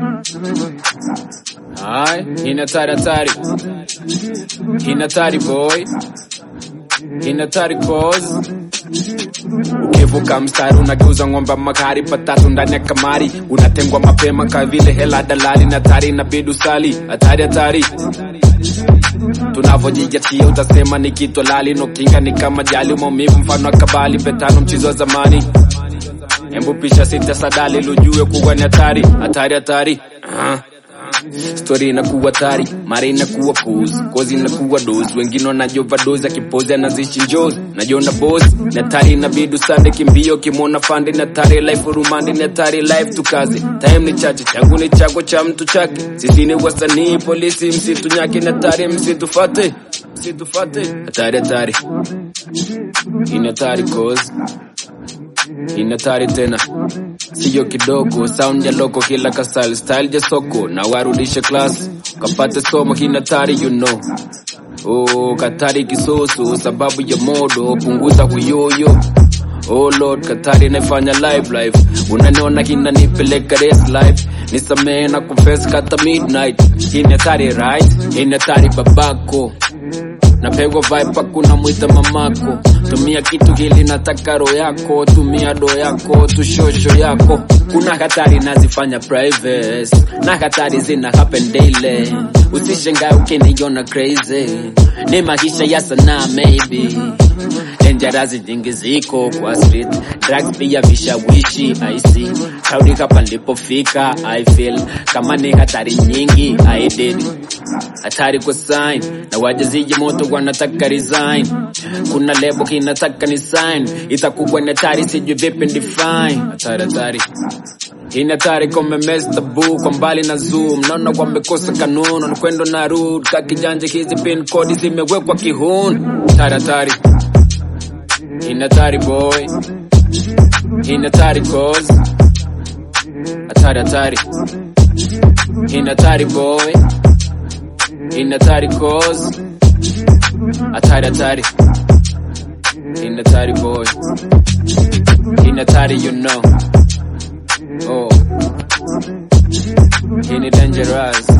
Ay, inatari hatari. Inatari boy. Inatari cause. Ukivuka mstari unageuza ng'ombe makari patatu ndani ya kamari, unatengwa mapema ka vile hela dalali na tari na bidu sali. Hatari hatari. Tunavyojijatia utasema ni kitu lali, no kinga ni kama jali, maumivu mfano wa kabali, petano mchizo wa zamani. Embu pisha sita sadali, lujue kuwa ni hatari, hatari hatari. Ah. Story inakuwa tari, mara inakuwa pose, kozi inakuwa dose, wengine wanajova dose, akipozi anazishi njozi, najiona boss, na tari inabidi usande kimbio, kimwona fandi na tari life rumandi na tari life tukaze, time ni chache, changu ni chako cha mtu chake, sisi ni wasanii, polisi msitu nyake, na tari msitufate, msitufate, hatari hatari, ina tari cause inatari tena siyo kidogo sound ya loko kila kasal style ya soko na warudishe class kapate somo kinatari you know oh katari kisoso sababu ya modo punguza huyoyo Oh Lord, Katari naifanya live life unaniona kinanipeleka race life nisamee na confess kata midnight inatari right inatari babako napegwa vibe kuna mwita mamako tumia kitu hili nataka roho yako tumia do yako tushosho yako kuna hatari nazifanya private na hatari zina happen daily usishangae ukiniona crazy ni maisha ya sanaa maybe dangerous nyingi ziko kwa street drugs pia vishawishi i see kaudi hapa nilipofika i feel kama ni hatari nyingi i did hatari kwa sign na wajaziji moto wanataka resign kuna lebo kinataka ni sign itakuwa ni hatari sijui vipi define hatari hatari hii ni hatari kome mestabu kwa mbali na zoom naona wamekosa kanuni nakwendo na root ka kijanja hizi pin code zimewekwa kihuni hatari hatari hii ni hatari boy hii ni hatari cause hatari hatari hii ni hatari boy in hatari cause hatari hatari in hatari boy in hatari you know oh in dangerous